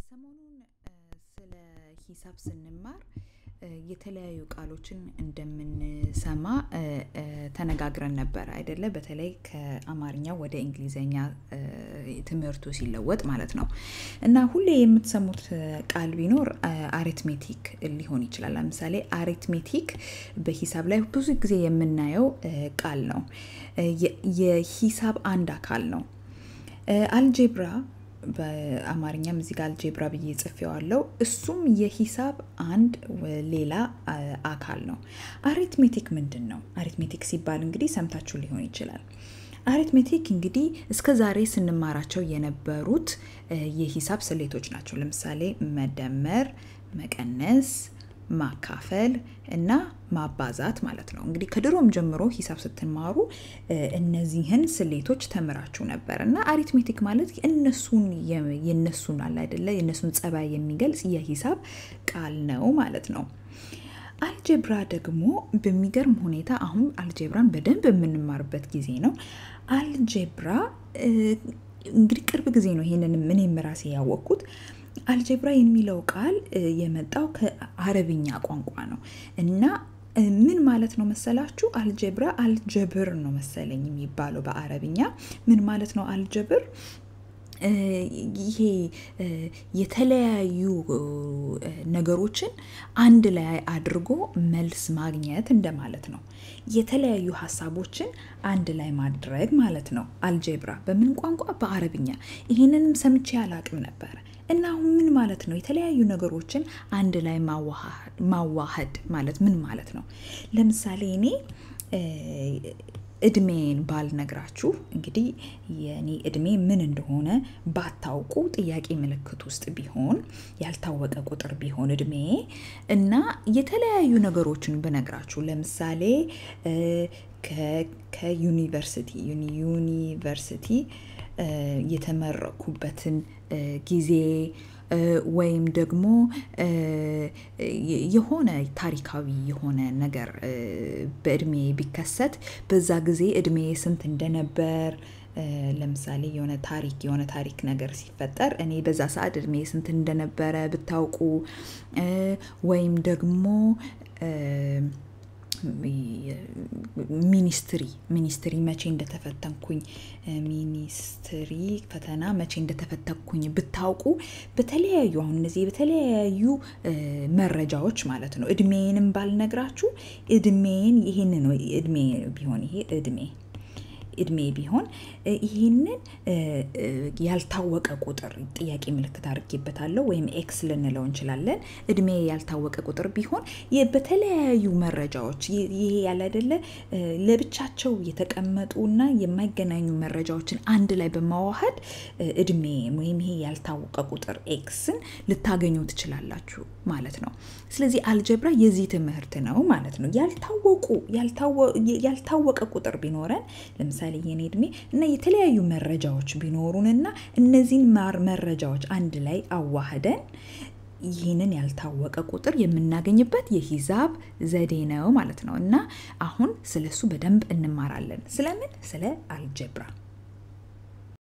ሰሞኑን ስለ ሂሳብ ስንማር የተለያዩ ቃሎችን እንደምንሰማ ተነጋግረን ነበር አይደለ? በተለይ ከአማርኛ ወደ እንግሊዘኛ ትምህርቱ ሲለወጥ ማለት ነው። እና ሁሌ የምትሰሙት ቃል ቢኖር አሪትሜቲክ ሊሆን ይችላል። ለምሳሌ አሪትሜቲክ በሂሳብ ላይ ብዙ ጊዜ የምናየው ቃል ነው። የሂሳብ አንድ አካል ነው። አልጄብራ በአማርኛም እዚህ ጋር አልጄብራ ብዬ ጽፌዋለሁ። እሱም የሂሳብ አንድ ሌላ አካል ነው። አሪትሜቲክ ምንድን ነው? አሪትሜቲክ ሲባል እንግዲህ ሰምታችሁ ሊሆን ይችላል። አሪትሜቲክ እንግዲህ እስከ ዛሬ ስንማራቸው የነበሩት የሂሳብ ስሌቶች ናቸው። ለምሳሌ መደመር፣ መቀነስ፣ ማካፈል እና ማባዛት ማለት ነው። እንግዲህ ከድሮም ጀምሮ ሂሳብ ስትማሩ እነዚህን ስሌቶች ተምራችሁ ነበር እና አሪትሜቲክ ማለት እነሱን የነሱን አለ አይደለ የነሱን ጸባይ የሚገልጽ የሂሳብ ቃል ነው ማለት ነው። አልጀብራ ደግሞ በሚገርም ሁኔታ አሁን አልጀብራን በደንብ የምንማርበት ጊዜ ነው። አልጀብራ እንግዲህ ቅርብ ጊዜ ነው ይሄንን እኔም ራሴ ያወቅኩት። አልጀብራ የሚለው ቃል የመጣው ከአረብኛ ቋንቋ ነው እና ምን ማለት ነው መሰላችሁ? አልጀብራ አልጀብር ነው መሰለኝ የሚባለው በአረብኛ። ምን ማለት ነው አልጀብር? ይሄ የተለያዩ ነገሮችን አንድ ላይ አድርጎ መልስ ማግኘት እንደማለት ነው። የተለያዩ ሀሳቦችን አንድ ላይ ማድረግ ማለት ነው። አልጀብራ በምን ቋንቋ? በአረብኛ። ይህንንም ሰምቼ አላቅም ነበረ እና አሁን ምን ማለት ነው? የተለያዩ ነገሮችን አንድ ላይ ማዋሃድ ማለት ምን ማለት ነው? ለምሳሌ እኔ እድሜን ባልነግራችሁ እንግዲህ የኔ እድሜ ምን እንደሆነ ባታውቁ ጥያቄ ምልክት ውስጥ ቢሆን ያልታወቀ ቁጥር ቢሆን እድሜ እና የተለያዩ ነገሮችን ብነግራችሁ ለምሳሌ ከዩኒቨርሲቲ ዩኒቨርሲቲ የተመረኩበትን ጊዜ ወይም ደግሞ የሆነ ታሪካዊ የሆነ ነገር በእድሜ ቢከሰት በዛ ጊዜ እድሜ ስንት እንደነበር ለምሳሌ የሆነ ታሪክ የሆነ ታሪክ ነገር ሲፈጠር እኔ በዛ ሰዓት እድሜ ስንት እንደነበረ ብታውቁ ወይም ደግሞ ሚኒስትሪ ሚኒስትሪ መቼ እንደተፈተንኩኝ ሚኒስትሪ ፈተና መቼ እንደተፈተንኩኝ ብታውቁ በተለያዩ አሁን እነዚህ በተለያዩ መረጃዎች ማለት ነው። እድሜንም ባልነግራችሁ እድሜን ይህንን እድሜ ቢሆን ይሄ እድሜ እድሜ ቢሆን ይህንን ያልታወቀ ቁጥር ጥያቄ ምልክት አድርጌበታለሁ ወይም ኤክስ ልንለው እንችላለን። እድሜ ያልታወቀ ቁጥር ቢሆን በተለያዩ መረጃዎች ይሄ ያለ አይደለ ለብቻቸው የተቀመጡና የማይገናኙ መረጃዎችን አንድ ላይ በማዋሃድ እድሜ ወይም ይሄ ያልታወቀ ቁጥር ኤክስን ልታገኙ ትችላላችሁ ማለት ነው። ስለዚህ አልጀብራ የዚህ ትምህርት ነው ማለት ነው። ያልታወቁ ያልታወቀ ቁጥር ቢኖረን ለምሳሌ የኔ እድሜ እና የተለያዩ መረጃዎች ቢኖሩንና እነዚህን መረጃዎች አንድ ላይ አዋህደን ይህንን ያልታወቀ ቁጥር የምናገኝበት የሂሳብ ዘዴ ነው ማለት ነው። እና አሁን ስለሱ በደንብ እንማራለን። ስለምን? ስለ አልጀብራ